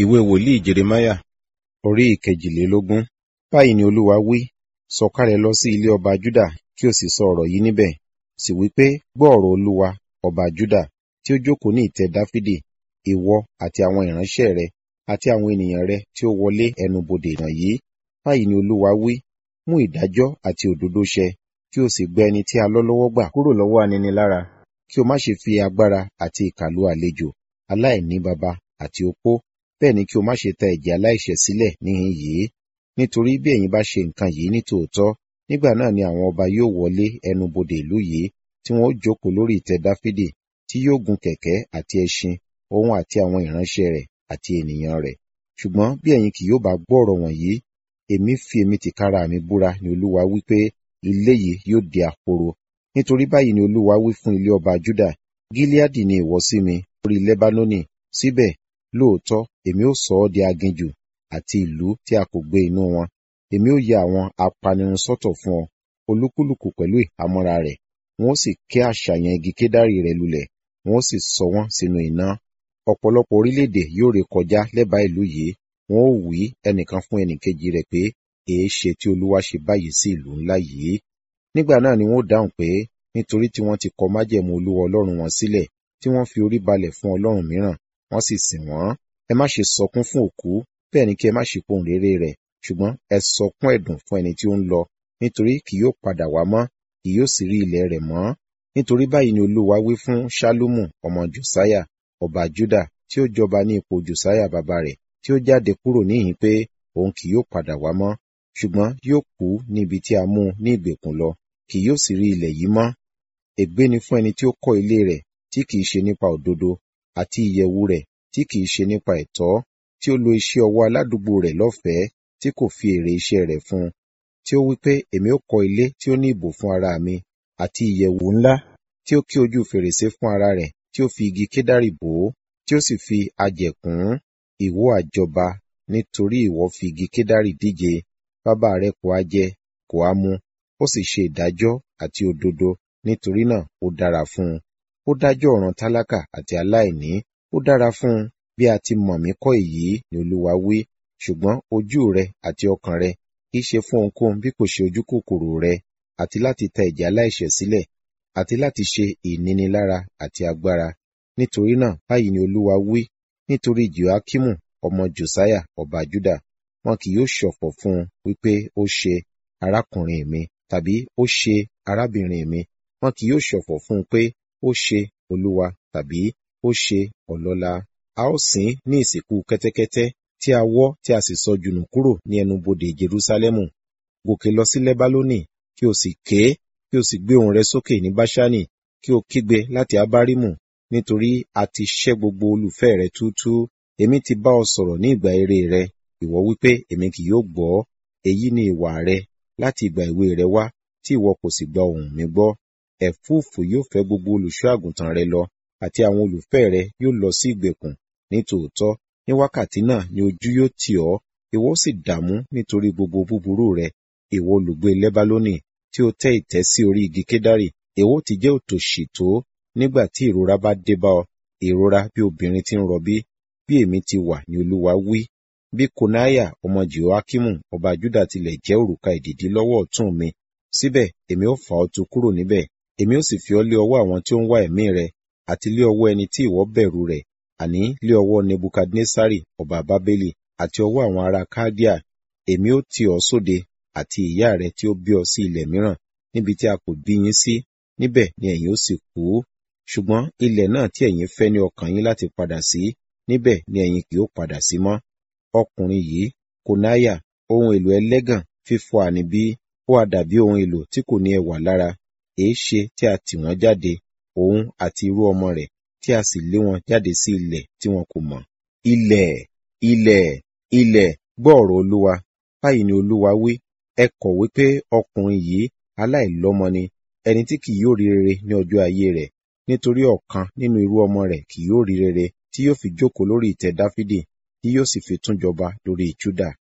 Ìwé wòlíì Jeremáyà orí ìkejìlélógún. Báyìí ni Olúwa wí, sọ̀kalẹ̀ lọ sí ilé ọba Júdà kí o sì sọ ọ̀rọ̀ yìí níbẹ̀. Sì wí pé, gbọ́ ọ̀rọ̀ Olúwa, ọba Júdà, tí ó jókòó ní ìtẹ́ Dáfídì, ìwọ àti àwọn ìránṣẹ́ rẹ àti àwọn ènìyàn rẹ tí ó wọlé ẹnu bodè wọ̀nyí. Báyìí ni Olúwa wí, mú ìdájọ́ àti òdodo ṣẹ, kí o sì gbà ẹni tí a lọ́ lọ́wọ́ gbà kúrò lọ́wọ́ aninilára. Kí o má ṣe fi agbára àti ìkà lu àlejò, aláìní baba àti opó, bẹ́ẹ̀ ni kí o má ṣe ta ẹ̀jẹ̀ aláìṣẹ̀ sílẹ̀ níhìn yìí. Nítorí bí ẹ̀yin bá ṣe nǹkan yìí ní tòótọ́, nígbà náà ni àwọn ọba yóò wọlé ẹnu bodè ìlú yìí, tí wọn ó jókòó lórí ìtẹ́ Dáfídì, tí yóò gun kẹ̀kẹ́ àti ẹṣin, òun àti àwọn ìránṣẹ́ rẹ̀ àti ènìyàn rẹ̀. Ṣùgbọ́n bí ẹ̀yin kì yóò bá gbọ́ ọ̀rọ̀ wọ̀nyí, èmi fi èmi tìkára mi búra ni Olúwa wí pé ilé yìí yóò di ahoro. Nítorí báyìí ni Olúwa wí fún ilé ọba Júdà, Gileadi ni ìwọ sí mi, orí Lẹ́bánónì, síbẹ̀ lóòótọ́ èmi ó sọ ọ́ di aginjù àti ìlú tí a kò gbé inú wọn. Èmi ó ya àwọn apanirun sọ́tọ̀ fún ọ, olúkúlùkù pẹ̀lú ìhámọ́ra rẹ̀. Wọn ó sì ké àṣàyàn igi kédárì rẹ̀ lulẹ̀, wọn ó sì sọ wọ́n sínú iná. Ọ̀pọ̀lọpọ̀ orílẹ̀-èdè yóò ré kọjá lẹ́bàá ìlú yìí, wọn ó wí ẹnìkan fún ẹnìkejì rẹ̀ pé, èéṣe tí Olúwa ṣe báyìí sí ìlú ńlá yìí? Nígbà náà ni wọn ó dáhùn pé, nítorí tí wọ́n ti kọ májẹ̀mú Olúwa Ọlọ́run wọn sílẹ̀, tí wọ́n fi orí balẹ̀ fún ọlọ́run mìíràn, wọ́n sì sìn wọ́n. Ẹ má ṣe sọkún fún òkú, bẹ́ẹ̀ ni kí ẹ má ṣe pohùn réré rẹ̀, ṣùgbọ́n ẹ sọkún ẹ̀dùn fún ẹni tí ó ń lọ, nítorí kì yóò padà wá mọ́, kì yóò sì rí ilẹ̀ rẹ̀ mọ́. Nítorí báyìí ni Olúwa wí fún Ṣálúmù ọmọ Jòsáyà, ọba Júdà, tí ó jọba ní ipò Jòsáyà bàbá rẹ̀, tí ó jáde kúrò níhìn pé òun kì yóò padà wá mọ́, ṣùgbọ́n yóò kú ní ibi tí a mú un ní ìgbèkùn lọ, kì yóò sì rí ilẹ̀ yìí mọ́. Ègbé ni fún ẹni tí ó kọ́ ilé rẹ̀ tí kìí ṣe nípa òdodo, àti ìyẹ̀wù rẹ̀ tí kìí ṣe nípa ẹ̀tọ́, tí ó lo iṣẹ́ ọwọ́ aládùúgbò rẹ̀ lọ́fẹ̀ẹ́, tí kò fi èrè iṣẹ́ rẹ̀ fún un, tí ó wí pé èmi ó kọ́ ilé tí ó ní ìbò fún ara mi, àti ìyẹ̀wù ńlá, tí ó ké ojú fèrèsé fún ara rẹ̀, tí ó fi igi kédárì bò ó, tí ó sì fi ajẹ̀ kùn ún. Ìwọ àjọba, nítorí ìwọ fi igi kédárì díje, bàbá rẹ kò ha jẹ, kò ha mu, ó sì ṣe ìdájọ́ àti òdodo, nítorí náà ó dára fún un. Ó dájọ́ ọ̀ràn tálákà àti aláìní, ó dára fún un, bí a ti mọ̀ mí kọ́ èyí ni Olúwa wí, ṣùgbọ́n ojú rẹ àti ọkàn rẹ kì í ṣe fún ohunkóhun bí kò ṣe ojú kòkòrò rẹ, àti láti ta ẹ̀jẹ̀ aláìṣẹ̀ sílẹ̀, àti láti ṣe ìnínilára àti agbára. Nítorí náà báyìí ni Olúwa wí, nítorí Jehoiakimu ọmọ Jòsáyà ọba Júdà, wọn kì yóò ṣọ̀fọ̀ fún un wípé ó ṣe arákùnrin mi, tàbí ó ṣe arábìnrin mi, wọn kì yóò ṣọ̀fọ̀ fún un pé ó ṣe Olúwa tàbí ó ṣe ọlọ́lá. A ó sìn ín ní ìsìnkú kẹ́tẹ́kẹ́tẹ́ tí a wọ́ tí a sì sọ jùnù kúrò ní ẹnu bodè Jerúsálẹ́mù. Gòkè lọ sí Lẹ́bálónì, kí o sì ké, kí o sì gbé ohùn rẹ sókè ní Báṣánì, kí o kígbe láti Abárímù, nítorí a ti ṣẹ́ gbogbo olùfẹ́ rẹ túútúú. Èmi ti bá ọ sọ̀rọ̀ ní ìgbà èwe rẹ, ìwọ wípé èmi kì yóò gbọ́. Èyí ni ìwà rẹ láti ìgbà èwe rẹ wá, tí ìwọ kò sì gba ohùn mi gbọ́. Ẹ̀fúùfù yóò fẹ́ gbogbo olùṣọ́ àgùntàn rẹ lọ, àti àwọn olùfẹ́ rẹ yóò lọ sí ìgbèkùn. Ní tòótọ́, ní wákàtí náà ni ojú yóò tì ọ́, ìwọ sì dààmú nítorí gbogbo búburú rẹ. Ìwọ olùgbé Lẹ́bálónì, tí ó tẹ́ ìtẹ́ sí orí igi kédárì, èwo ti jẹ́ òtòṣì tó nígbà tí ìrora bá dé bá ọ, ìrora bí obìnrin tí ń rọbí, bí èmi ti wà ní Olúwa wí. Bí Konaiah ọmọ Jehoiakimu ọba Júdà tilẹ̀ jẹ́ òrùka ìdìdí lọ́wọ́ ọ̀tún mi, síbẹ̀ èmi ó fà ọ́ tu kúrò níbẹ̀, èmi ó sì fi ọ́ lé ọwọ́ àwọn tí ó ń wá ẹ̀mí rẹ, àti lé ọwọ́ ẹni tí ìwọ bẹ̀rù rẹ̀, àní lé ọwọ́ Nebukadnesari ọba Bábélì, àti ọwọ́ àwọn ará Kaldea. Èmi ó tì ọ́ sóde, àti ìyá rẹ tí ó bí ọ sí ilẹ̀ mìíràn, níbi tí a kò bí yín sí, níbẹ̀ ni ẹ̀yin ó sì kú. Ṣùgbọ́n ilẹ̀ náà tí ẹ̀yin fẹ́ ní ọkàn yín láti padà sí, níbẹ̀ ni ẹ̀yin kì yóò padà sí mọ́. Ọkùnrin yìí, Konaiah, ohun èlò ẹlẹ́gàn fífọ́ àní bí, ó ha dàbí ohun èlò tí kò ní ẹwà lára, èéṣe tí a tì wọ́n jáde, òun àti irú ọmọ rẹ̀, tí a sì lé wọn jáde sí ilẹ̀ tí wọn kò mọ̀. Ilẹ̀, ilẹ̀, ilẹ̀, gbọ́ ọ̀rọ̀ Olúwa. Báyìí ni Olúwa wí, ẹ kọ̀wé pé ọkùnrin yìí aláìlọ́mọ ni, ẹni tí kì yóò rí rere ní ọjọ́ ayé rẹ̀, nítorí ọ̀kan nínú irú ọmọ rẹ̀ kì yóò rí rere, tí yóò fi jókòó lórí ìtẹ́ Dáfídì, tí yóò sì fi tún jọba lórí Júdà.